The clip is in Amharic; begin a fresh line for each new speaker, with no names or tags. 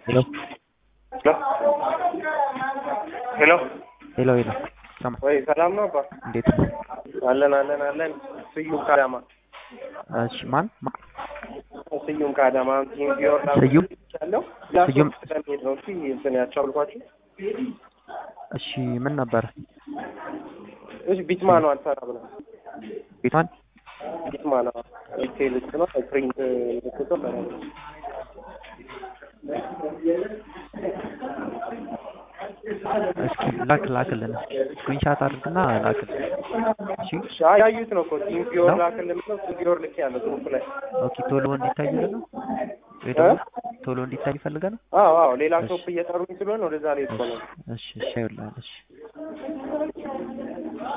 ሄሎ
ሄሎ
ሄሎ ሄሎ ሰማ
ወይ ሰላም ነው አባ?
እንዴት ነው?
አለን አለን አለን። ስዩም ከአዳማ
እሺ ማን ማ-
ስዩም ከአዳማ ቲም ቢወር
ስዩም
ያለው
ስዩም
ስለሚሄድ ነው። እሺ እንትን ያቻልኳችሁ
እሺ ምን ነበር
እሺ ቢትማ ነው አልሰራ ብለ
ቤቷን
ቢትማ ነው ሪቴል ውስጥ ነው ፕሪንት ልክቶ
እስኪ ላክ ላክልን ስክሪንሻት አድርግና ላክልን እሺ
ያዩት ነው እኮ ቲም ቢወር ላክልን ብለው ቲም ቢወር ልክ ያለው ጽሁፍ ላይ
ኦኬ ቶሎ እንዲታይልን ነው ወይ ደግሞ ቶሎ እንዲታይ ይፈልጋል ነው
አዎ አዎ ሌላ ሾፕ እየጠሩኝ ስለሆነ ወደዛ ላይ እኮ ነው
እሺ እሺ ይኸውልህ እሺ